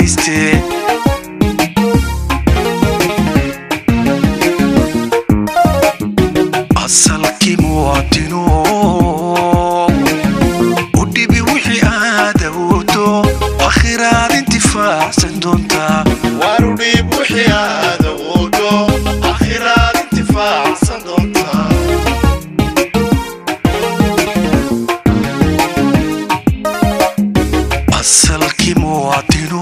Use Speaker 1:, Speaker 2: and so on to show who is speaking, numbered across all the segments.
Speaker 1: geystee asalkii muwaadino u dhibi wixii aad awoodo akhiraad intifaacsan doontaa
Speaker 2: warudhiib wixii aad awoodo akhiraad intifaacsan doontaa
Speaker 1: asalkii muwaadino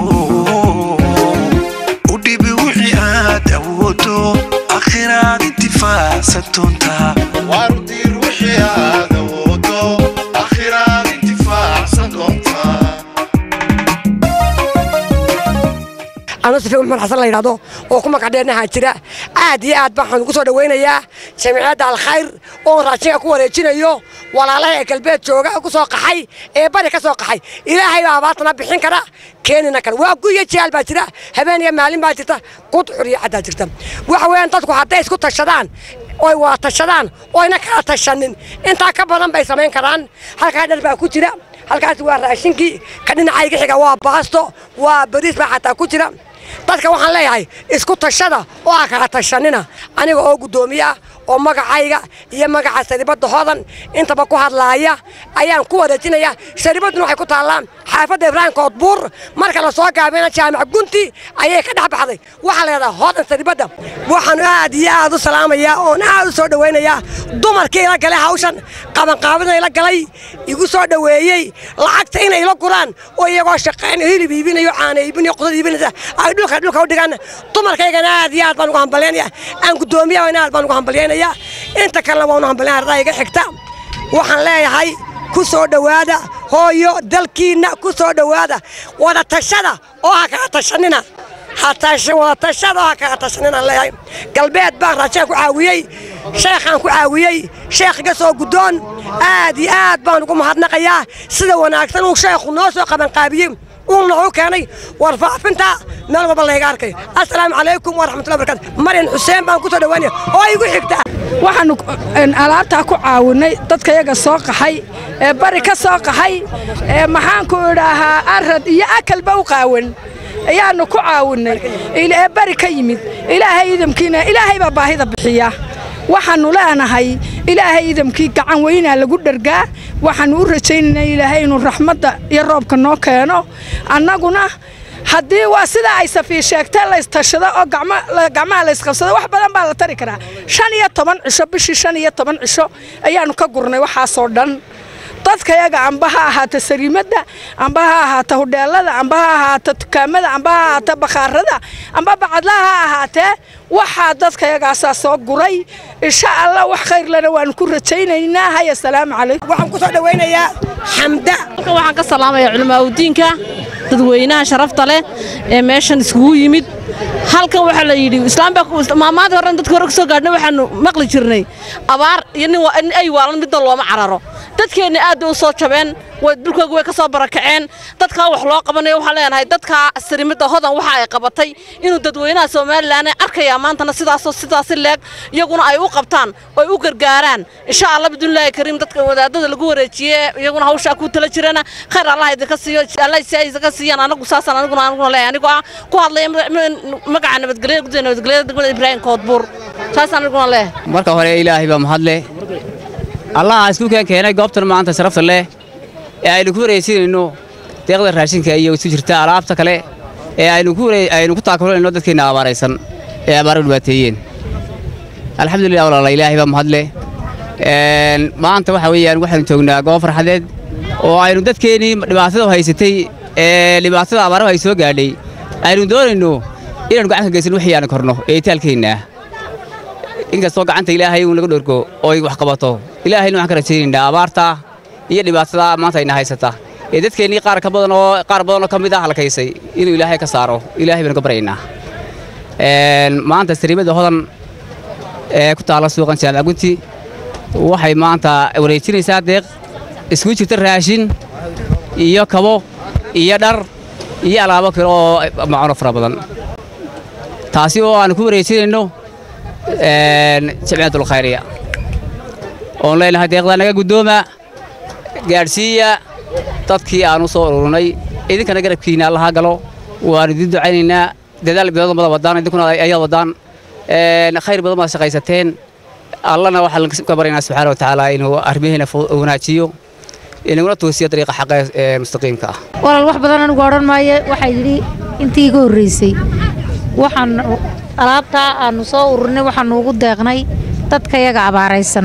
Speaker 1: u dhibi wixii aad awoodo akhiraad intifaacsan doontaa
Speaker 2: warudiir wixii aad awoodo akhiraad intifaacsan doontaa
Speaker 3: anuu sifi maxmed xasan la yidhahdo oo ku magacdheenahaa jira aad iyo aad baan ugu soo dhowaynayaa jamciyadda alkhayr oon raashinka ku wareejinayo walaalaha ee galbeed jooga ku soo qaxay ee bari ka soo qaxay ilaahay baa abaartana bixin kara keenina kara waa guyo jihaal baa jira habeen iyo maalin baa jirta qudcur iyo caddaa jirta waxa weeyaan dadku hadday isku tashadaan oy waa tashadaan oyna kala tashanin intaa ka badan bay samayn karaan halkaa dhar baa ku jira halkaas waa raashinkii ka dhinacayga xiga waa baasto waa bariis baa xataa ku jira dadka waxaan leeyahay isku tashada oo aa kala tashanina aniga oo guddoomiya oo magacayga iyo magaca saribadda hodan intaba ku hadlaaya ayaan ku wareejinaya saribadduna waxay ku taallaa xaafadda ibraahim koodbuur marka la soo gaabina jaamac gunti ayay ka dhex baxday waxaa la yidhahdaa hodan saribadda waxaan aad iyo aad u salaamayaa oon aad u soo dhowaynayaa dumarkii ila galay hawshan qabanqaabada ila galay igu soo dhoweeyey lacagta inay ila guraan oo iyagoo shaqayn hilib iibinayo caana iibinayo qudad iibinaysa ay dhulka dhulka u dhigaan dumarkaygana aad iyo aad baan ugu hambalyaynaya aan guddoomiyaha aad baan ugu hambalyaynaya inta kalena waan u hambalyaynaya ardaa iga xigta waxaan leeyahay ku soo dhowaada hooyo dalkiinna ku soo dhowaada wada tashada oo ha kala tashanina wada tashada oo ha kala tashanina leeyahay galbeed baan raashinka ku caawiyey sheekhaan ku caawiyey sheekh iga soo guddoon aad iyo aad baan ugu mahadnaqayaa sida wanaagsan uu sheekhu noo soo qabanqaabiyey uu noogu keenay warfaafinta meel walba layga arkayo assalaamu calaykum waraxmatullahi barakatu maryan xuseen baan ku soo dhowaanaya oo igu xigta
Speaker 4: waxaannu alaabtaa ku caawinay dadka yaga soo qaxay ee bari ka soo qaxay ee maxaanku idhaahaa arad iyo akalba u qaawan ayaannu ku caawinnay ee bari ka yimid ilaahay idamkiina ilaahay baa baahida bixiya waxaannu leenahay ilaahay idamkii gacan weynaa lagu dhargaa waxaannu u rajaynaynaa ilaahay inuu raxmadda iyo roobka noo keeno annaguna haddii waa sidaa ay safii sheegtee laystashado oo gacmaha laysqabsado wax badan baa la tari karaa shan iyo toban cisho bishii shan iyo toban cisho ayaannu ka gurnay waxaasoo dhan dadkayaga amba ha ahaata sariimadda amba ha ahaata hudheelada amba ha ahaata dukaamada amba ha ahaata bakhaarada amba bacadlaha ha ahaatee waxaa dadkayagaasaa soo guray insha allah wax khayrlana waanu ku rajaynaynaa hay assalaamu calaykum
Speaker 3: waxaan ku soo dhowaynayaa xamda
Speaker 5: halkan waxaan ka salaamayaa culimaaudiinka dadweynaha sharafta leh ee meeshan iskugu yimid halkan waxaa la yidhi islaammaamaadii horena dadka hore ka soo gaadhnay waxaanu maqli jirnay abaar iyo nin ay waalan midna looma cararo dadkeenna aad bay u soo jabeen dhulkooga way ka soo barakaceen dadkaa wax loo qabanayo waxaan leenahay dadkaa sarimidda hodan waxa ay qabatay inuu dadweynaha somalilan arkayaa maantana sidaasoo sidaasi leeg iyaguna ay u qabtaan oo ay u gargaaraan insha allah bidunilaahi kariim dadka wadaadada lagu wareejiye iyaguna hawshaa ku tala jirana khayr allah idinka siiyo allah si ay idinka siiyaan anagu saasaan aniguna aniguna leeyahay anigoo ah ku hadlaya magaca nabadgelyada guddiga nabadgelyada degmada ibraahim koodbuur saasaan aniguna leeyahay
Speaker 6: marka hore ilaahay baa mahadle allaha isku keen keenay goobtan maanta sharafta leh ee aynu ku wareejinayno deeqda raashinka iyo isu jirta alaabta kale ee aynu ku taakulanayno dadkeenna abaaraysan ee abaara dhibaateeyeen alxamdulilah walaala ilaahay baa mahadle maanta waxa weeyaan waxaanu joognaa goob farxadeed oo aynu dadkeennii dhibaatada haysatay ee dhibaatada abaaraha ay soo gaadhay aynu doonayno inaanu gacan ka geysan wixii aan korno ee itaalkeenna inkastoo gacanta ilaahay uun laga dhorgo oo ay wax qabato ilaahayna waxaan ka rajaynaynaa abaarta iyo dhibaatada maanta ayna haysata ee dadkeennii qaar ka badan oo qaar badan oo ka mid ah halkaysay inuu ilaahay ka saaro ilaahay baynu ka baryaynaa maanta sariimada hodan ee ku taalla suuqan jaamac gunti waxay maanta wareejinaysaa deeq isku jirta raashin iyo kabo iyo dhar iyo alaabo kale oo macuno fara badan taasi oo aanu ku wareejinayno jamciyatul khayriya oon leenahay deeqdaa naga guddooma gaadhsiiya dadkii aan u soo ururnay idinkana garabkiinna allaha galo waan idin ducaynaynaa dadaal badan badan wadaan idinkuna ayaad wadaan khayr badan baad shaqaysateen allana waxaan ka baryaynaa subxaana watacaala inuu arrimihiina wanaajiyo inaguna toosiyo dariiqa xaqa ee mustaqiimka ah
Speaker 7: walaal wax badan anigu odhan maayo waxaa yidhi intii iga horreysay waxaan alaabtaa aanu soo ururinay waxaanu ugu deeqnay dadka yaga abaaraysan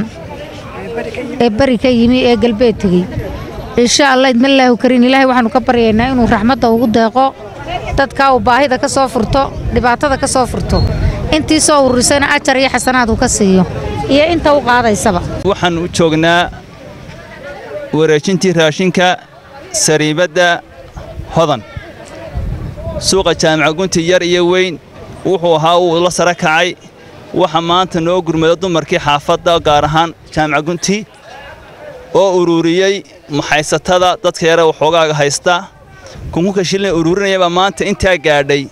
Speaker 7: ee beri ka yimi ee galbeed tegey insha allah idmalaahu kariin ilaahay waxaanu ka baryaynaa inuu raxmadda ugu deeqo dadkaa uu baahida ka soo furto dhibaatada ka soo furto intii soo ururisayna ajar iyo xasanaad uu ka siiyo iyo inta u qaadaysaba
Speaker 8: waxaan u joognaa wareejintii raashinka sariibadda hodan suuqa jaamaca gunti yar iyo weyn wuxuu ahaa uu la sara kacay waxa maanta noo gurmada dumarkii xaafadda gaar ahaan jaamaca gunti oo ururiyey maxaysatada dadka yare waxoogaaga haysta kunkunka shilin ururinayabaa maanta intaa gaadhay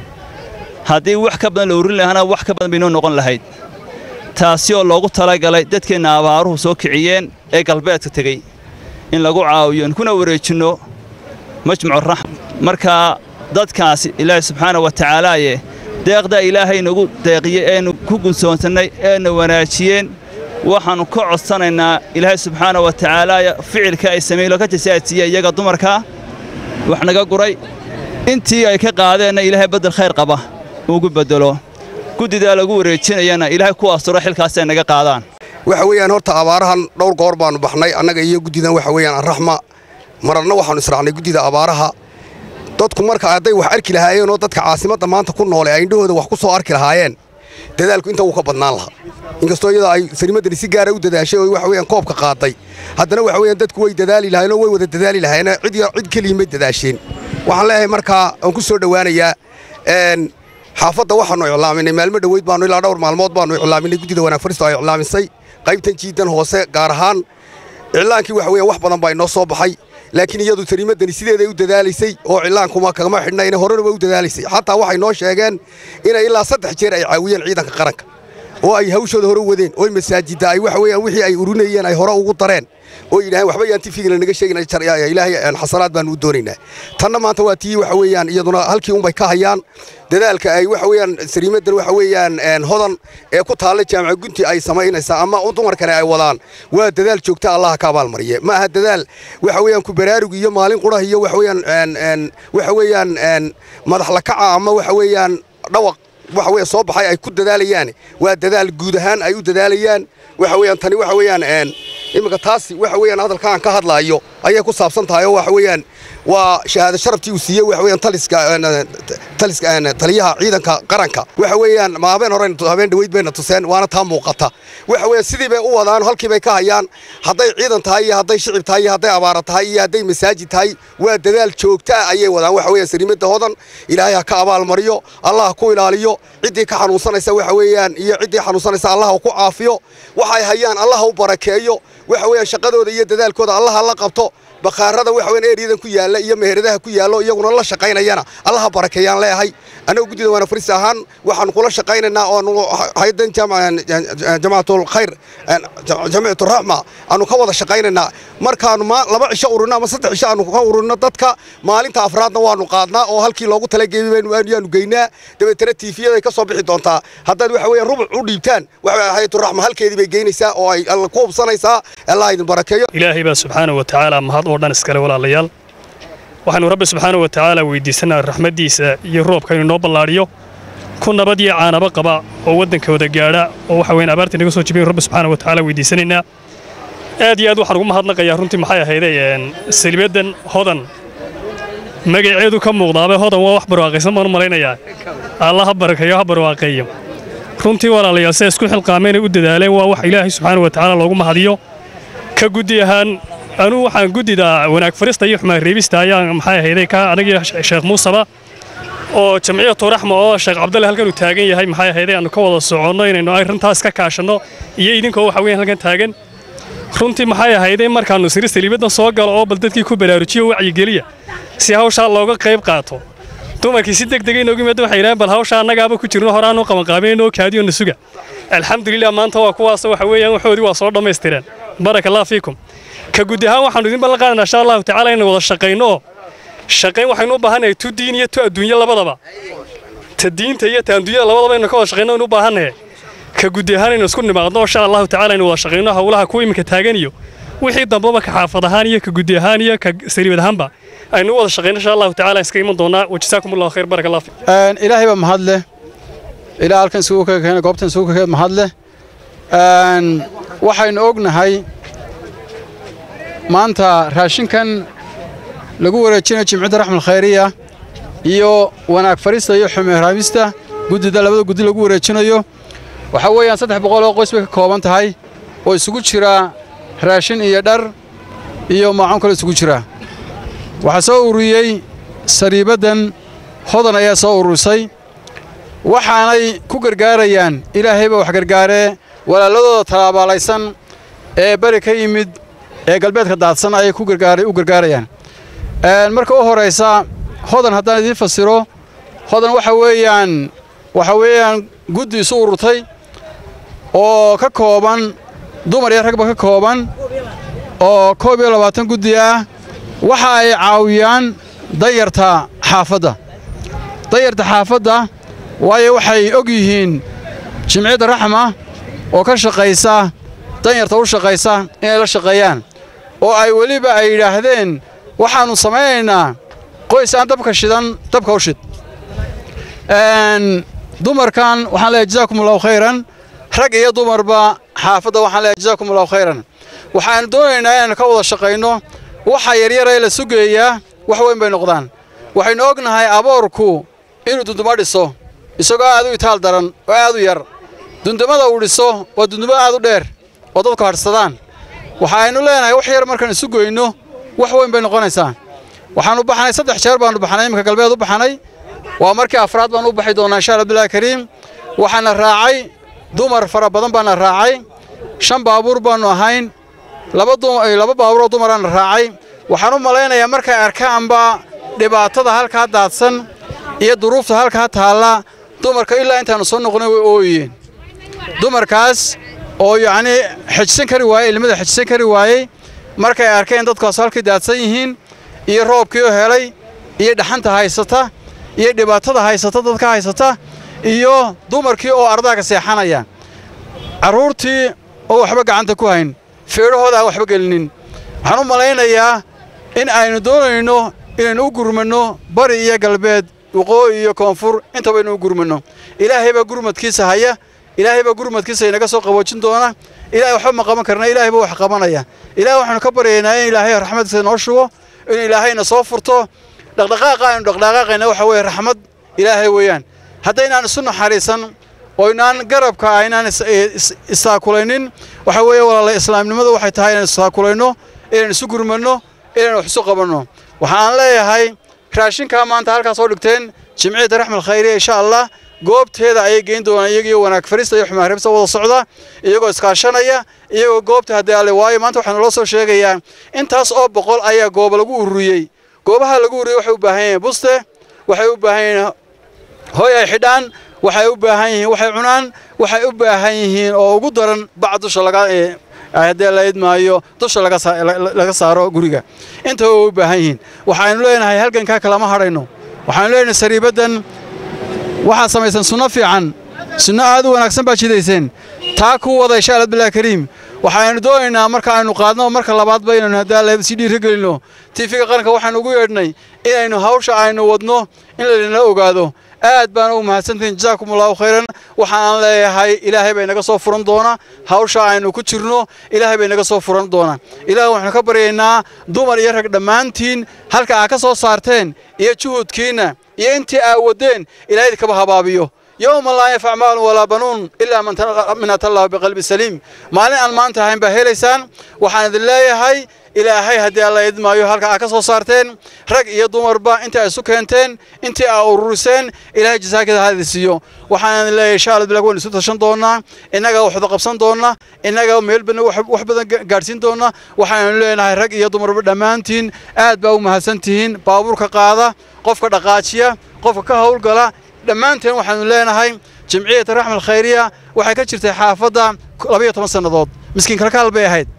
Speaker 8: haddii wax ka badan la ururin lahana wax ka badan bay noo noqon lahayd taasi oo loogu talagalay dadkeenna abaaruhu soo kiciyeen ee galbeedka tegey in lagu caawiyo kuna wareejinno majmucu raxm markaa dadkaasi ilaahay subxaana wa tacaalaaye deeqdaa ilaahay nagu deeqiyey eenu ku gunsoonsannay eena wanaajiyeen waxaannu ka codsanaynaa ilaahay subxaana wa tacaalaaya ficilka ay sameeylo ka jasaadsiiye iyaga dumarkaa wax naga guray intii ay ka qaadeenna ilaahay beddel khayr qaba ugu beddelo guddidaa lagu wareejinayana ilaahay ku asturo xilkaasi ay naga qaadaan
Speaker 9: waxa weeyaan horta abaarahan dhowr goor baannu baxnay annaga iyo guddidan waxa weeyaan arraxma mararna waxaannu israacnay guddida abaaraha dadku marka hadday wax arki lahaayeen oo dadka caasimadda maanta ku noole ay indhahooda wax ku soo arki lahaayeen dadaalku inta wuu ka badnaan lahaa inkastoo iyadoo ay sarimaddani si gaara u dadaashay oo waxa weeyaan koobka qaaday haddana waxa weeyaan dadku way dadaali lahaayeen oo way wada dadaali lahaayeen cid cid keliya may dadaasheen waxaan leeyahay markaa aan ku soo dhowaanayaa xaafadda waxaannu iclaaminay maalmo dhoweyd baannu ilaa dhowr maalmood baannu iclaaminay guddida wanaag faristo ay iclaamisay qaybtan jiidan hoose gaar ahaan iclaankii waxa weeyaan wax badan baa inoo soo baxay laakiin iyadu tariimaddani sideeday u dadaalaysay oo iclaankuma kagama xidhnayna horena way u dadaalaysay xataa waxay noo sheegeen inay ilaa saddex jeer ay caawiyeen ciidanka qaranka oo ay hawshooda hore u wadeen oo masaajidda ay waxa weeyaan wixii ay urinayeen ay hore ugu dareen oo yidhaaheen waxba yaan tifigina naga sheegin ilaahay xasanaad baanu u doonaynaa tanna maanta waa tii waxa weeyaan iyaduna halkii unbay ka hayaan dadaalka ay waxa weeyaan sariimadan waxa weeyaan hodan ee ku taalla jaamaca gunti ay samaynaysaa ama dumarkani ay wadaan waa dadaal joogta allaha ka abaalmariye ma aha dadaal waxa weeyaan ku baraarug iyo maalin qurah iyo waxa weeyaan waxa weeyaan madax la kaca ama waxa weeyaan dhawaq waxa weeyaan soo baxay ay ku dadaalayaan waa dadaal guud ahaan ay u dadaalayaan waxa weeyaan tani waxa weeyaan iminka taasi waxa weeyaan hadalkaan ka hadlaayo ayay ku saabsan tahay oo waxa weeyaan waa shahaado sharaftii uu siiyey waxa weeyaan taliska taliska taliyaha ciidanka qaranka waxa weeyaan ma habeen hore habeen dhaweyd bayna tuseen waana taa muuqata waxa weeyaan sidii bay u wadaan halkii bay ka hayaan hadday ciidan tahay iyo hadday shicib tahay iyo hadday abaara tahay iyo hadday masaajid tahay waa dadaal joogta ah ayay wadaan waxa weeyaan sariimada hodan ilaahay ha ka abaalmariyo allah ha ku ilaaliyo ciddii ka xanuunsanaysa waxa weeyaan iyo ciddii xanuunsanaysa allah ha ku caafiyo waxay hayaan allah ha u barakeeyo waxa weeyaan shaqadooda iyo dadaalkooda allah ha la qabto bakhaarada waxa weeyaan eeriyadan ku yaalla iyo meheradaha ku yaallo iyaguna la shaqaynayana allaha barakeeyaan leeyahay annagu guddida waana faris ahaan waxaanu kula shaqaynaynaa oonu haydan jamaacatul khayr jamiicatu raxma aanu ka wada shaqaynaynaa markaanu laba cisho ururno ama saddex cisho aanu ka ururno dadka maalinta afraadna waanu qaadnaa oo halkii loogu talageeyey yaanu geynaa dabeetana tiifiyaday ka soo bixi doontaa haddaad waxa weeyaan rubuc u dhiibtaan waxa hayatu raxma halkeedii bay geynaysaa oo ay ku hubsanaysaa allah idin barakeeyo
Speaker 10: ilaahay baa subxaana wa tacaala mahad oo dhan iskale walaalayaal waxaanu rabbi subxaana wa tacaala weydiisanaa raxmaddiisa iyo roobka inuu noo ballaadhiyo ku nabad iyo caanaba qaba oo waddankooda gaadha oo waxa weyn abaartii naga soo jibayn rabbi subxaana wa tacaala weydiisanaynaa aad iyo aad waxaan ugu mahadnaqayaa runtii maxay ahayday salibadan hodan magaceedu ka muuqdaaba hodan waa wax barwaaqaysan baan u malaynayaa alla ha barakeeyo ha barwaaqeeyo runtii walaalayaal siday isku xilqaameen ay u dadaaleen waa wax ilaahay subxaana wa tacaala loogu mahadiyo ka guddi ahaan anuu waxaan guddida wanaag farista iyo xumaan reebista ayaan maxay ahayday ka anagii sheekh muusaba oo jamciyatu raxma oo sheekh cabdalle halkan uu taagan yahay maxay ahayday aanu ka wada soconno inaynu arrintaas ka kaashanno iyo idinkoo waxa weeyaan halkan taagan runtii maxay ahayday markaannu siri saliibadan soo galo oo bal dadkii ku baraarujiyo wacyigeliya si hawshaa looga qayb qaato dumarkii si deg dega inoogu yimaada waxay yidhahaan bal hawsha annagaaba ku jirno horaanu qabanqaabeynoo kaadiyo na suga alxamdulilah maanta waa kuwaas waxa weeyaan waxoodii waa soo dhammaystireen baraka allah fiikum ka guud ahaan waxaanu idin ballan qaadanaa insha allahu tacaala inaynu wada shaqayno oo shaqayn waxaynu u baahannahay tu diin iyo tu adduunyo labadaba ta diinta iyo ta adduunyada labadaba inaynu ka wada shaqayno aynu u baahannahay ka guddi ahaan aynu isku nimaadno insha allahu tacaala aynu wada shaqayno howlaha kuwa iminka taagan iyo wixii dambaba ka xaafad ahaan iyo ka guddi ahaan iyo ka sariibad ahaanba aynu u wada shaqayno insha allahu tacaala iska iman doonaa wajazaakum allahu khayr baraka allah
Speaker 11: Een, ilaahay baa mahad leh ilaa halkan isugu ka keenay goobtan isugu ka keenay mahad leh Een, waxaynu ognahay maanta raashinkan lagu wareejinayo jimcida raxmal khayriya iyo wanaag farista iyo xumeeraamista guddida labada guddi lagu wareejinayo waxaa weeyaan saddex boqol oo qoys bay ka kooban tahay oo isugu jira raashin iyo dhar iyo maacuun kale isugu jira waxaa soo ururiyey sariibaddan hodan ayaa soo ururisay waxaanay ku gargaarayaan ilaahayba wax gargaaree walaaladooda tallaabaalaysan ee bari ka yimid ee galbeedka daadsan ayay ku gargaaray u gargaarayaan Een, marka u horaysa hodan haddaan idiin fasiro hodan waxa weeyaan waxa weeyaan guddi isu ururtay oo ka kooban dumar iyo ragba ka kooban oo koob iyo labaatan guddi ah waxa ay caawiyaan danyarta xaafadda danyarta xaafadda waayo waxay og yihiin jimciyadda raxma oo ka shaqaysa danyarta u shaqaysa inay la shaqeeyaan oo ay weliba ay yidhaahdeen waxaannu samaynaynaa qoys aan dabka shidan dabka u shid Een, dumarkan waxaan leeyahay jazaakumullahu khayran rag iyo dumarba xaafadda waxaan leeyahay jazaakumullahu khayran waxaanu doonaynaa inaannu ka wada shaqayno waxa yaryara ee la sugayaa wax weyn bay noqdaan waxaynu ognahay aboorku inuu dunduma dhiso isagoo aad u itaal daran oo aad u yar dundumada uu dhiso waa dundumo aad u dheer oo dadku hadhsadaan waxaaynu leenahay wax yar markaan isu goyno wax weyn bay noqonaysaa waxaanu baxnay saddex jeer baanu baxnay iminka galbeed u baxnay waa markii afraad baan u baxi doonaa insha allah billahi kariim waxaana raacay dumar fara badan baana raacay shan baabuur baanu ahayn laba dum- eh, laba baabuur oo dumaraana raacay waxaan u malaynayaa markay arkaanba dhibaatada halkaa daadsan iyo duruufta halkaa taalla dumarka ilaa intaanu soo noqonay way ooyeen dumarkaas oo yacni xejisan kari waayey ilmada xejisan kari waayey markay arkeen dadkaas halkii daadsan yihiin iyo roobkii oo helay iyo dhaxanta haysata iyo dhibaatada haysata dadka haysata iyo dumarkii oo ardaaga seexanaya carruurtii oo waxba gacanta ku hayn feedhahooda aan waxba gelinin waxaan u malaynayaa in aynu doonayno inaynu u gurmanno bari iyo galbeed waqooyi iyo koonfur intaba inuu u gurmanno ilaahay baa gurmadkiisa haya ilaahay baa gurmadkiisa inaga soo qaboojin doona ilaahay waxba ma qaban karna ilaahay baa wax qabanaya ilaahay waxaanu ka baryaynaa in ilaahay raxmadiisa noo shubo in ilaahayna soo furto dhaqdhaqaaqa aynu dhaqdhaqaaqayna waxa weeye raxmad ilaahay weeyaan haddaynaan isu naxariisan oo inaan garabka aynaan is- is- istaakulaynin waxa weeye walaala islaamnimadu waxay tahay inaan istaakulayno inaan isu gurmanno inaan wax isu qabanno waxaan leeyahay raashinkaa maanta halkaas soo dhigteen jimciyadda raxmal khayriya insha allah goobteeda ayay geyn doonaan iyagiyo wanaag farista iyo xumaaribsa wada socda iyagoo iskaashanaya iyagoo goobta haddii alle waayo maanta waxaa naloo soo sheegayaa intaas oo boqol ayaa gooba lagu ururiyey goobaha lagu ururiyey waxay u baahan yihiin buste waxay u baahan yihiin hoy ay xidhaan waxay u baahan yihiin waxay cunaan waxay u baahan yihiin oo ugu daran bac dusha laga ee, haddii la idmaayo dusha laga saa- la- la- laga saaro guriga intaba way u baahan yihiin waxaanu leenahay halgankaa kalama hadhayno waxaanu leenahay sariibaddan waxaad samaysan sunno fiican sunno aad u wanaagsan baad jidayseen taa ku wada insha allah billahi kariim waxaanu doonaynaa marka aynu qaadno marka labaadba inaynu haddaa la sii dhiirigelino tiifiga qaranka waxaanu ugu yeedhnay inaynu hawsha aynu wadno in laydinla ogaado aad baan u mahadsantihin jazaakum allahu khayran waxaan leeyahay ilaahay bay naga soo furan doona hawsha aynu ku jirno ilaahay bay naga soo furan doona ilaahay waxaanu ka baryaynaa dumar iyo rag dhammaantiin halka aa ka soo saarteen iyo juhudkiinna iyo intii aa wadeen ilaahay idinkaaba habaabiyo يوم لا ينفع مال ولا بنون إلا من تل- من أتى الله بقلب سليم مالين أن ما أنت هين بهيليسان وحان الله هاي ilaahay haddii alla idmaayo halka aa ka soo saarteen rag iyo dumarba inta ay isu keenteen intii aa ururiseen ilaahay jasaakada hadi siiyo waxaan leeyahay insha allah bilag waan isu tashan doonaa innaga waxda qabsan doona innaga meel badan wax wax badan ga- gaadhsiin doona waxaanu leenahay rag iyo dumarba dhammaantiin aad baa u mahadsantihiin baabuurka qaada qofka dhaqaajiya qofka ka howlgala dhammaanteen waxaanu leenahay jamciyata raxmal khayriya waxay ka jirtay xaafadda labayo toban sannadood miskiin kalkaal bay ahayd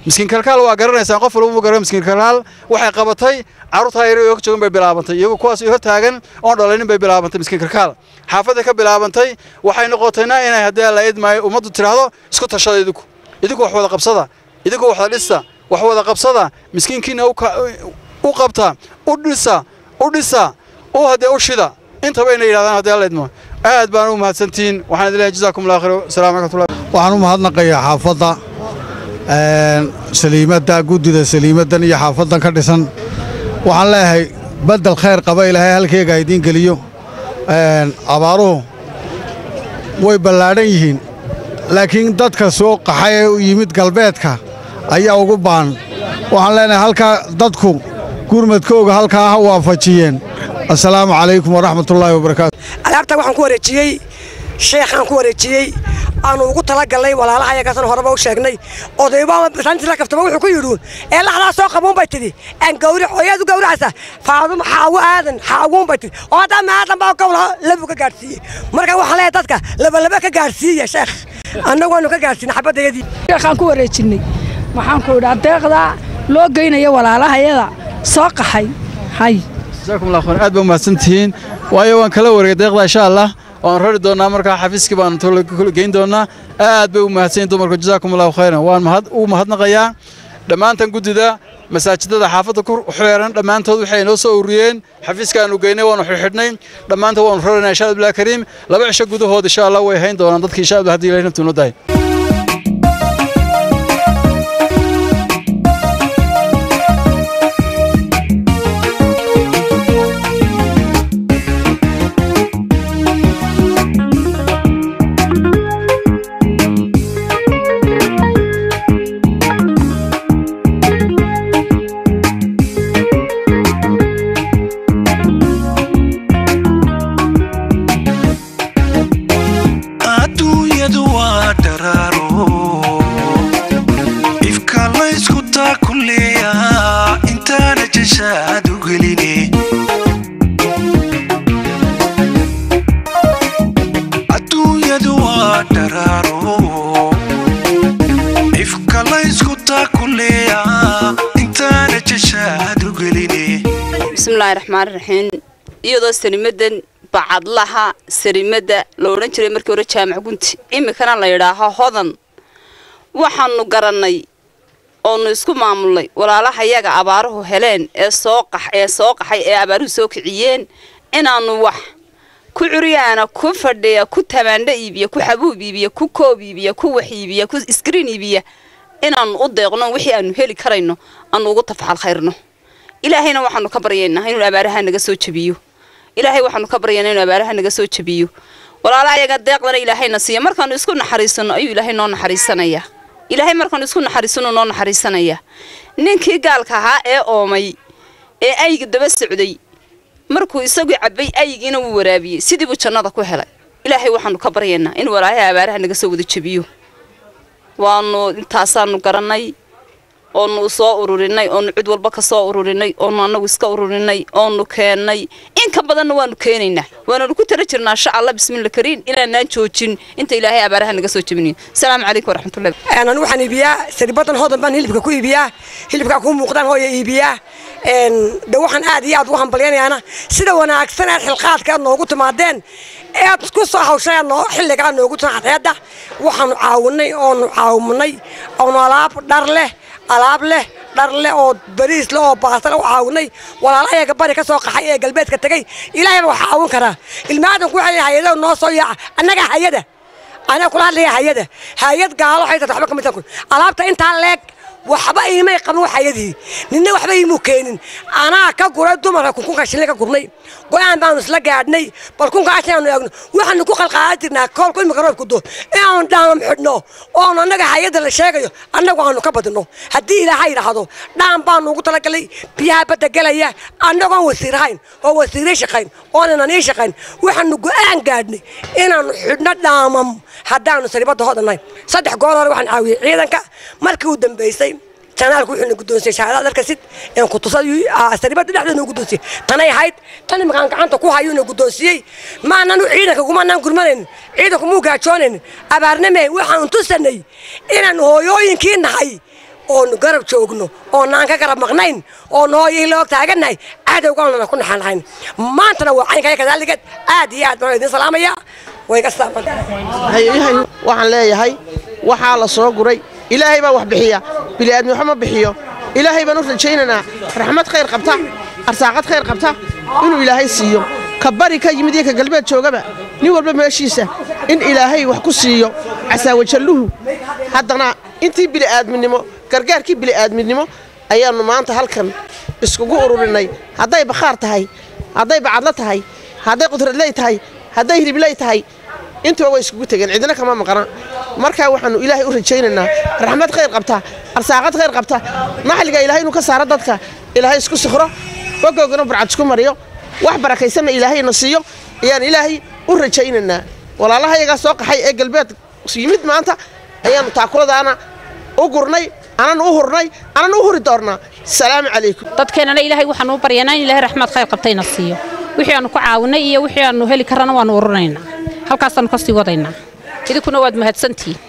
Speaker 11: miskiin kalkaal waa garanaysaan qof walba garan miskiin kalkaal waxay qabatay carruurtaa yar oo joogan bay bilaabantay iyagu kuwaas hor taagan oon dhalanin bay bilaabantay miskiin kalkaal xaafadda ka bilaabantay waxay noqotayna inay haddii la idmaayo ummaddu tiraahdo isku tashada idinku idinku wax wada qabsada idinku wax wada dhisa wax wada qabsada miskiinkiina u qabta u dhisa u dhisa u haddee u shida intaba inay yidhahdaan haddii la idmo aad baan u mahadsantihiin waxaan idin leeyahay jazaakum allah khayr assalaamu calaykum
Speaker 12: waxaan u mahadnaqayaa xaafadda saliimadda guddida saliimaddan iyo xaafaddan ka dhisan waxaan leeyahay beddel khayr qaba ilaahay halkeega idiin geliyo abaaruhu way ballaadhan yihiin laakiin dadka soo qaxay ee u yimid galbeedka ayaa ugu baan waxaan leenahay halkaa dadku gurmadkooga halkaa ha waafajiyeen assalaamu calaykum waraxmatullaahi wabarakaatu
Speaker 3: alaabta waxaan ku wareejiyey sheekhaan ku wareejiyey aanu ugu talagalnay walaalaha ayagaasna horeba u sheegnay odaybasantii la kaftaba wuxuu ku yidhi ee laxdaa soo qabuun bay tidhi aan gawri hooyaad u gawracaysa faaduma xaawo aadan xaawuun bay tidhi oo haddaa maadan baa gowla labu ka gaadhsiiyey marka waxaan leeyahay dadka labalaba ka gaadhsiiya sheekh annagu waanu ka gaadhsiinay xabadayadii
Speaker 4: sheekhaan ku wareejinnay waxaan ku idhaa deeqdaa loo geynaya walaalahayada soo qaxay hay
Speaker 11: jazaakum allah khayr aad baa mahadsantihiin waayo waan kala wareegay deeqda insha allah waan rari doonaa markaa xafiiskii baan geyn doonaa aad bay u mahadsanyihin dumarku jazaakum allahu khayran waan u mahadnaqayaa dhammaantan guddida masaajidada xaafadda ku xeeran dhammaantood waxay noo soo ururiyeen xafiiskaanu geynay waanu xidhxidhnay dhammaantood waanu raranaa insha allah kariim laba cisho gudahood insha allah way hayn doonaan dadkii insha allah haddii ilahay naftu noo dahay
Speaker 1: adduunyadu waa dharaaro ifka laysku taakuleeya intaana jashaad u geline adduunyadu waa dharaaro ifka laysku taakuleeya intaana jashaad u geline
Speaker 13: bismillaahi raxmaani raxiim iyadoo sanimadan bacadlaha sarimadda la odhan jiray markii hore jaamac gunti iminkana la yidhaaho hodan waxaanu garannay oonu isku maamulnay walaalaha yaga abaaruhu heleen ee soo qax ee soo qaxay ee abaaruhu soo kiciyeen inaannu wax ku curyaana ku fadhiya ku tamaandho iibiya ku xabuub iibiya ku koob iibiya ku wax iibiya ku iskriin iibiya inaannu u deeqno wixii aanu heli karayno aanu ugu tafaxal khayrno ilaahayna waxaanu ka baryaynaa inuu abaaraha naga soo jebiyo ilaahay waxaanu ka baryaynaa inuu abaaraha naga soo jebiyo walaala ayaga deeqdana ilaahayna siiya markaanu isku naxariisano ayuu ilaahay noo naxariisanayaa ilaahay markaanu isku naxariisano noo naxariisanayaa ninkii gaalka ahaa ee oomay ee ayga daba socday markuu isagu cabbay aygiina wuu waraabiyey sidii buu jannada ku helay ilaahay waxaanu ka baryaynaa in walaalaha abaaraha naga soo wada jebiyo waanu intaasaanu garannay oonu soo ururinay oonu cid walba ka soo ururinay oonu annagu iska ururinay oonu keennay in ka badanna waanu keenaynaa waananu ku tala jirnaa insha allah bismilla kariin inaanaan joojin inta ilaahay abaaraha naga soo jebinayo asalaamu calaykum waraxmatullahi
Speaker 3: anu waxaan iibiyaa saribadan hodan baan hilibka ku iibiyaa hilibkaa kuu muuqdaan hooya iibiyaa de waxaan aad iyo aad ugu hambalyanayaana sida wanaagsan aad xilqaadka aad noogu timaadeen ead ku soo hawshay noo xilligaa noogu timaad hadda waxaanu caawinay oonu caawinay oonu alaab dhar leh alaab leh dhar leh oo bariis leh oo baasale u caawinay walaalahayaga bari ka soo qaxay ee galbeedka tegey ilaahayba wax caawin karaa ilmaadanku waxay leeyahay hayada noo soo yaaca annaga hayada anaa kula hadlaya hayada hayad gaalo waxay tahay waxba ka midtan alaabta intaa leeg waxba iimay qabin waxayadii ninna waxba iimuu keenin anaa ka guray dumarka kunkunka shilin ka gurnay go-aan baanu isla gaadhnay bal kunka ashaanu eegno waxaanu ku qalqaadan jirnaa koolku imika roobku do inaanu dhaamam xidhno oonu annaga hayadda la sheegayo annagu aanu ka badino haddii ilaahay yidhaahdo dhaam baanu ugu talagalay biyaha badda gelaya annagoon wasiirahayn oo wasiiray shaqayn oonanan ii shaqayn waxaanu go-aan gaadhnay inaanu xidhno dhaamam haddaanu saribadda hodannahay saddex goor hore waxaan caawiyey ciidanka markii uu dambaysay janaalku wuxuu na guddoonsiyey shahaadada darkasid een ku tusay saribada dhexdeeda u guddoonsiyey tanay ahayd tan imakaan gacanta ku hayuu na guddoonsiyey maananu ciidanka kumanaan gurmanayn ciidanku muu gaajoonayn abaarname waxaanu tusanay inaan hooyooyinkii nahay oonu garab joogno oonaan ka garab maqnayn oo nooyii loog taagannahay cadowgaanuna ku naxan lahayn maantana waa caynkaaya kadaaligeed aad iyo aad baan idin salaamaya way ka
Speaker 14: hay waxaan leeyahay waxaa la soo guray ilaahay baa wax bixiya bini'aadmi waxba ma bixiyo ilaahay baan u rajaynaynaa raxmad khayr qabta arsaaqad khayr qabta inuu ilaahay siiyo ka bari ka yimid iyo ka galbeed joogaba nin walba meeshiisa in ilaahay wax ku siiyo casaawajalluhu haddana intii bili'aadminimo gargaarkii bili'aadminimo ayaannu maanta halkan iskugu ururinay hadday bakhaar tahay hadday bacadlo tahay hadday qudradley tahay hadday hiribley tahay intuba way iskugu tegeen cidina kama maqana markaa waxaannu ilaahay u rajaynaynaa raxmad khayr qabta arsaaqad khayr qabta naxliga ilaahay inuu ka saaro dadka ilaahay isku sikhro bogoogana burcad isku mariyo wax barakaysanna ilaahayna siiyo ayaan ilaahay u rajaynaynaa walaalaha iyagaa soo qaxay ee galbeed yimid maanta ayaannu taakuladaana u gurnay anan u hurnay anan u huri doonnaa salaamu calaykum
Speaker 15: dadkeennana ilaahay waxaanu u baryanaa in ilaahay raxmad khayr qabtayna siiyo wixii aanu ku caawinay iyo wixii aanu heli karrana waannu ururinaynaa halkaasaannu ka sii wadaynaa idinkuna waad mahadsantihiin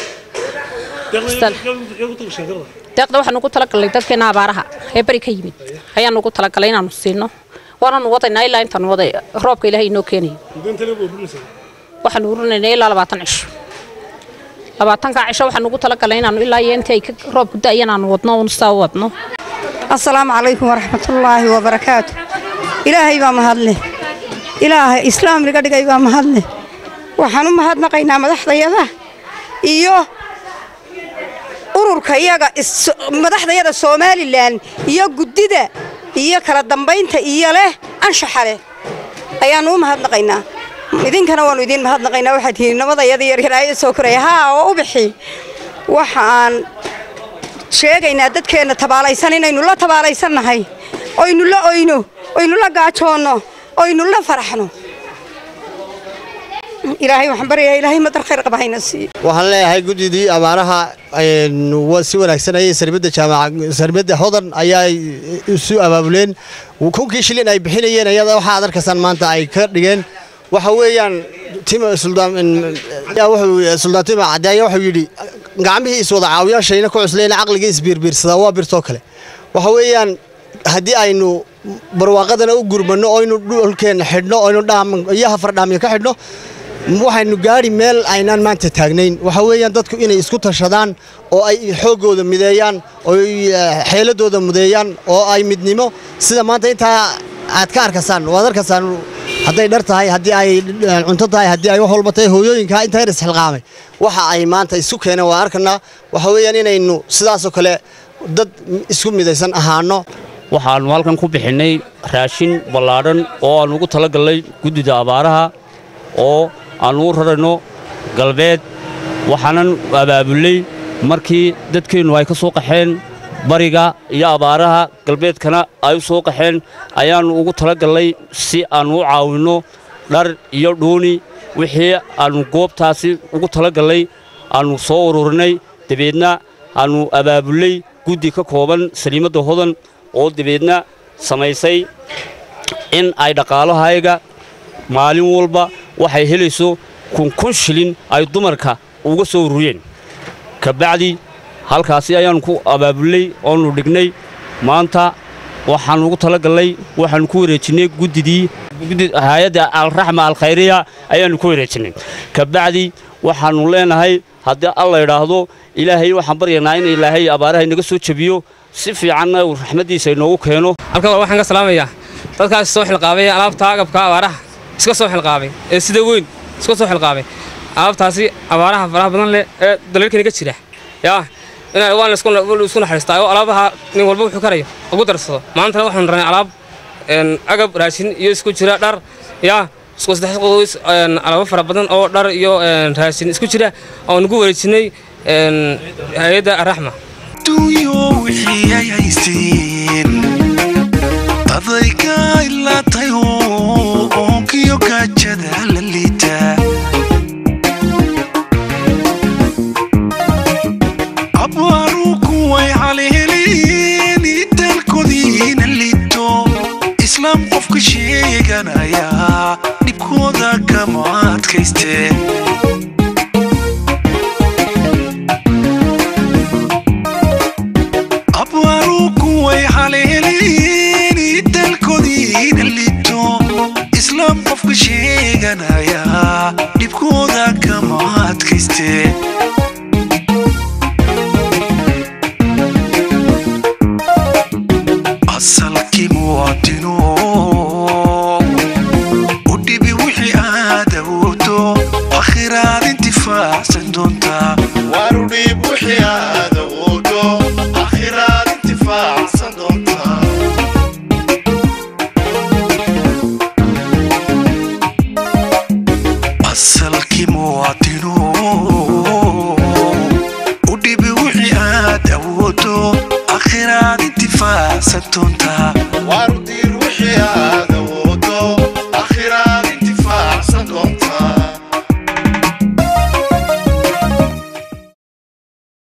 Speaker 15: deeqda waxaanu ugu talagalnay dadkeenna abaaraha ee beri ka yimid ayaanu ugu talagalay inaannu siino waanaanu wadaynaa ilaa intaanu waday roobka ilaahay inoo keenayo waxaanu ururinaynaa ilaa labaatan cisho labaatankaa cisho waxaanu ugu talagalnay inaannu ilaa iyo intii ay roobku da'yan aanu wadno uun saa u wadno
Speaker 16: asalaamu calaykum waraxmatullaahi wabarakaatu ilaahay baa mahadleh ilaahay islaam naga dhigay baa mahadleh waxaan u mahadnaqaynaa madaxdayada iyo ururka iyaga madaxdayada somalilan iyo guddida iyo kala dambaynta iyo leh anshaxa leh ayaannu u mahadnaqaynaa idinkana waannu idiin mahadnaqaynaa waxaad tihiin nabadayada yaryaraayada soo koraya haa oo u bixi waxa aan sheegaynaa dadkeenna tabaalaysan inaynu la tabaalaysannahay oynu la oyno oynu la gaajoonno oynu la faraxno ilaahay waxaan baryayaa ilaahay madar khayr qaba hayna siiyo
Speaker 17: waxaan leeyahay guddidii abaaraha si wanaagsan ayay saribadda jaamaca saribadda hodan ayaa isu abaabuleen kunkii shilin ay bixinayeen ayada waxa aad arkaysaan maanta ay ka dhigeen waxa weeyaan tima suldaan suldaan tima cadeeya wuxuu yidhi gacmihii iswada caawiyaashayna ku cuslayna caqligii isbiirbiirsadaa waa birtoo kale waxa weeyaan haddii aynu barwaaqadana u gurmanno oynu dhulkeenna xidhno oynu iyo hafardhaamyo ka xidhno waxaynu gaari meel aynaan maanta taagnayn waxa weeyaan dadku inay isku tashadaan oo ay xooggooda mideeyaan oo xeeladooda mudeeyaan oo ay midnimo sida maanta intaa aad ka arkaysaan waad arkaysaan hadday dhar tahay haddii ay cunto tahay haddii ay wax walba tahay hooyooyinka inta yar isxilqaamay waxa ay maanta isu keeneen waa arkanaa waxa weeyaan inaynu sidaasoo kale dad isku midaysan ahaano
Speaker 18: waxaannu halkan ku bixinnay raashin ballaadhan oo aannu ugu talagallay guddida abaaraha oo aannu u rarayno galbeed waxaanan abaabullay markii dadkeennu ay ka soo qaxeen bariga iyo abaaraha galbeedkana ay u soo qaxeen ayaannu ugu talagallay si aannu u caawinno dhar iyo dhuuni wixii aannu goobtaasi ugu talagallay aannu soo ururinay dabeedna aannu abaabullay guddi ka kooban saliimadda hodan oo dabeedna samaysay in ay dhaqaalahayga maalin walba waxay helayso kun kun shilin ay dumarka uga soo ururiyeen kabacdi halkaasi ayaannu ku abaabullay oonu dhignay maanta waxaannu ugu talagallay waxaannu ku wareejinnay guddidii hay-adda alraxma alkhayriya ayaannu ku wareejinnay kabacdi waxaannu leenahay haddii alla idhaahdo ilaahay waxaan baryanaa in ilaahay abaaraha inaga soo jebiyo si fiicanna uu raxmaddiisa inoogu keeno
Speaker 19: halkan waxaan ka salaamayaa dadkaas soo xilqaabay alaabta agabka abaaraha iska soo xilqaabay ee sida weyn iska soo xilqaabay alaabtaasi abaaraha faraha badan leh ee dalalkeena ka jira yaa inay waan isku naxariistaa oo alaabaha nin walba wuxuu karayo ugu darsado maantana waxaan ranay alaab agab raashin iyo isku jira dhar yaa isku saddex qoys alaabo fara badan oo dhar iyo raashin isku jira oo nagu wareejinay hay-adda araxma
Speaker 1: adduunyo wixii ay haysteen adayga ilaatay oo oonkiyo gaajada la liitaa abaaru kuway caleeleen dalkoodiina liito islaam qofka sheeganaya dhibkooda kama adkaysteen qofka sheeganaya dhibkooda kama adkayste asalkii muwaadino u dhibi wixii aad awoodo akhiraad intifaacsan doontaa
Speaker 2: waru dhiib wixii aad awoodo akhiraad intifaacsan doontaa
Speaker 1: asalkii muwaadino